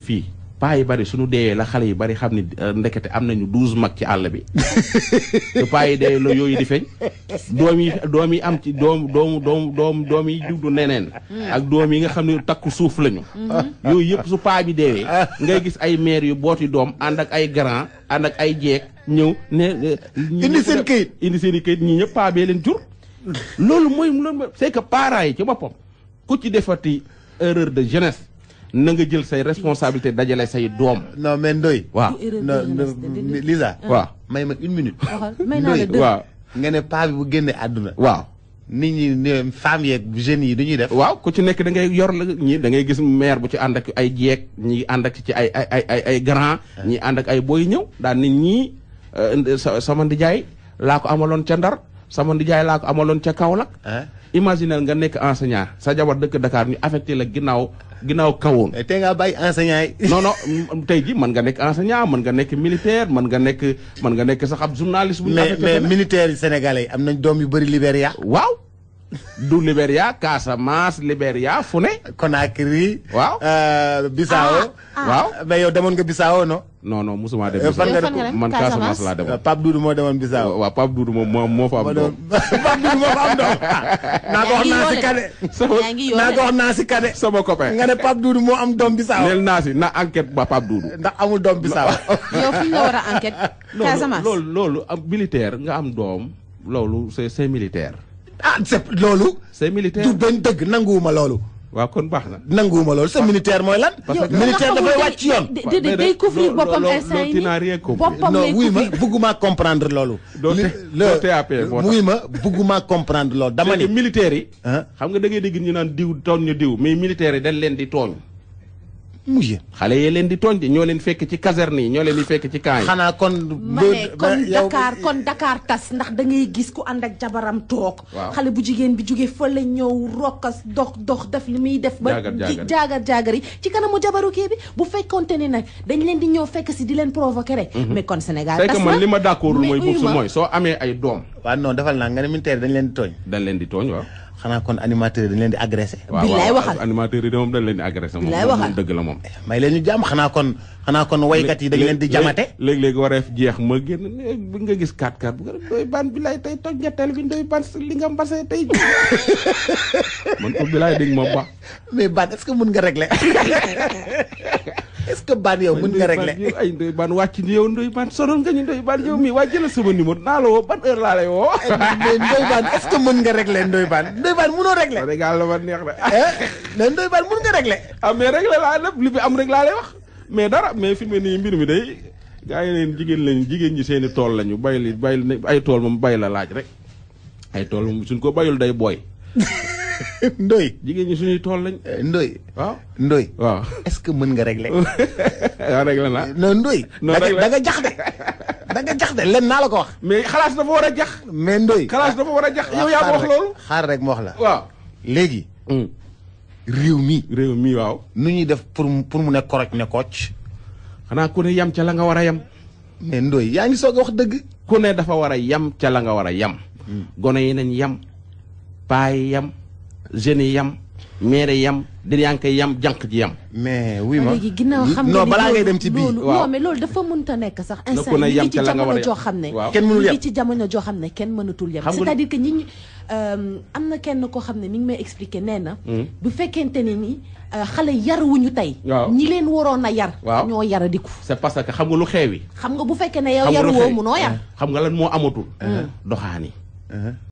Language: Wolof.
fii paa yi bari suñu deewee la xale yi bari xam ni ndekete am nañu douze mag ci àll bi su paa yi deewee la yooyu di feeñ doom yi doom yi am ci doom doomu doom doom doom yi juddu neneen ak doom yi nga xam ne takku suuf lañu yooyu yëpp su paa bi deewee ngay gis ay maire yu booti doom ànd ak ay grand ànd ak ay jeeg ñëw ne indi seen këyit indi seen i këyit ñii ñëpp paa bee leen jur loolu mooy loolu c'est que parents yi ci boppam ku ci defati erreur de jeunesse na nga jël say responsabilité dajale say doom. non mais Ndoye. waaw Lisa. waaw may ma une minute. may naa la Ndoye waaw nga ne paa bi bu génnee àdduna. waaw. nit ñi ne femmes yeeg jeunes yi du ñuy def. waaw ku ci nekk da ngay yor la ñi da ngay gis maire bu ci ànd ak ay jeeg ñi ànd ak ci ay ay ay ay ay grand ñi ànd ak ay boy ñëw daan nit ñi sama ndijaay laa ko amaloon ca Ndar sama ndijaay laa ko amaloon ca Kaolack. imaginel nga nekk enseignant sa jabar dëkk Dakar ñu affecté la ginnaaw ginnaaw kawoon. tey ngaa bàyyi enseignant yi. non non tey ji mën nga nekk enseignant mën nga nekk militaire mën nga nekk mën nga nekk sax ab journaliste. bu ñu mais mais militaires yi sénégalais yi am nañ doom yu bëri Libéria. waaw. du Libéria Casamance Libéria fu ne. Conakry. waaw. Bissau. waaw mais yow demoon nga Bissau non. non non musuma dem. fan nga dem man Casamance laa demoon. Pape Doudou moo demoon Bissau. waaw Pape Doudou moom moo moo fa am doom. Pape Doudou moo fa am doom. naa ko wax naa si kade. yaa ngi naa ko wax naa si kade. sama copain. nga ne Pape Doudou moo am doom Bissau. neel naa si na enquête ba Pape Doudou. ndax amul doom Bissau. yow fi nga war a enquête. Casamance loolu loolu am militaire nga am doom loolu c'est c'est militaire. ah c'est loolu. c'est militaire du benn dëgg nanguwuma loolu. waaw kon baax na. nanguwuma loolu c'est militaire mooy lan. parce que militaire dafay wàcc ci yoon. déedéet day couvrir boppam instant yi nii boppam non lay wuy ma couvrir. bëgguma comprendre loolu. doo li te- doo TAP moo tax. wuy ma bëgguma comprendre loolu dama c'est que ni. militaires yi. ah xam nga da ngay dégg ñu naan diw tooñ ñu diw mais militaires yi dañ leen di tooñ. mujj. xale yee leen di tooñ de ñoo leen fekk ci caserne yi ñoo leen di fekk ci camp yi. xanaa kon. ma ne kon Dakar kon Dakar tas ndax da ngay gis ku ànd ak jabaram toog. Waaw. xale bu jigéen bi jóge fa la ñëw rokkas dox dox def li muy def. ba Jaagar jaagari. jaagar jaagari ci kanamu jabaru kii bi bu fekkonte ne nag dañ leen di ñëw fekk si di leen provoquer rek. mais kon Sénégal c'est tas que na man li ma d'accordul mais mooy uyu boobu ma. mooy soo amee ay doom. waaw non defal naa nga ne militaire dañ leen di tooñ. dañ leen di tooñ waaw. xanaa kon animateur dañ leen di agressé. waaw Billaay waaw waxal. animateurs yi de moom dañ leen di agressé moom Billaay moom waxal. dëgg la moom. may leen ñu jàmm xanaa kon xanaa kon waykat yi dañ leen di jamate. léeg-léeg wareef jeex ma génn ne bi nga gis 4-4 bu nga doy baan bi lay tey toj ñetteel bi doy ban li nga mbase tey man ko bi laay dégg ma ba mais Ban est-ce que mën nga régler est-ce que Ban yow mën nga régler. ay ndoy baan wàcc ni yow ndoy baan sonal nga ñu ndoy baan yow mii waa jëlal sama numéro naa la woo ban heure laa lay woo mais Ndoye Bane est-ce que mën nga régler Ndoye Bane Ndoye Bane mënoo régler. Sénégal la ma neex de ah mais Ndoye Bane mën nga régler. ah mais rek la laa lépp li fi am rek laa lay wax mais dara mais fi mu ne nii mbir mi day gaa yi leen jigéen lañu jigéen ñi seeni tool lañu bay li bay li ay tool moom bay la laaj rek ay tool moom suñ ko bayul day booy Ndoye. jigéen ñi suñuy tool lañ Ndoye. waaw Ndoye. waaw est-ce que mën nga régler. waaw rek la naa non Ndoye. Non, da nga régler. da nga jax de. da nga jax de len naa la ko wax. mais xalaas dafa war a jax mais Ndoye. xalaas dafa war a jax yow yaa ko xaar wax rek, loolu xaar rek ma wax la. waaw léegi réew mi réew mi waaw nu ñuy def pour mu pour mu ne koroj ne kocc. xanaa ku ne yam ca la nga war a yam mais Ndoye yaa ngi soog a wax dëgg. ku ne dafa war a yam ca la nga war a yam gone yi nañ yam paa yi yam jeunes yi yam maire yi yam diriyànke yi yam jànq ji yam mais oui ma léegi ginnaaw xam nga non ni balaa ngay loolu- dem ci bii. loolu waaw. non mais loolu dafa mënta nekk sax ku instant ne yi ñu yam ngi ci ca la nga war a jamono yam. joo xam ne Waaw. Kenn mënul ñu yam. ngi ci jamono joo xam ne kenn mënatul yam Xam nga- c'est-à-dire que ñi ñu euh, am na kenn koo xam ne mi ngi may expliquer nee na bu fekkente ne ni euh, xale yaruwuñu tey Waaw. ñi leen waroon a yar Waaw. ñoo yaradiku c'est parce que xam nga lu xeewi xam nga bu fekkee ne yow xam nga lu yaruwoo xewi munoo yar xam nga lan moo amatul doxaani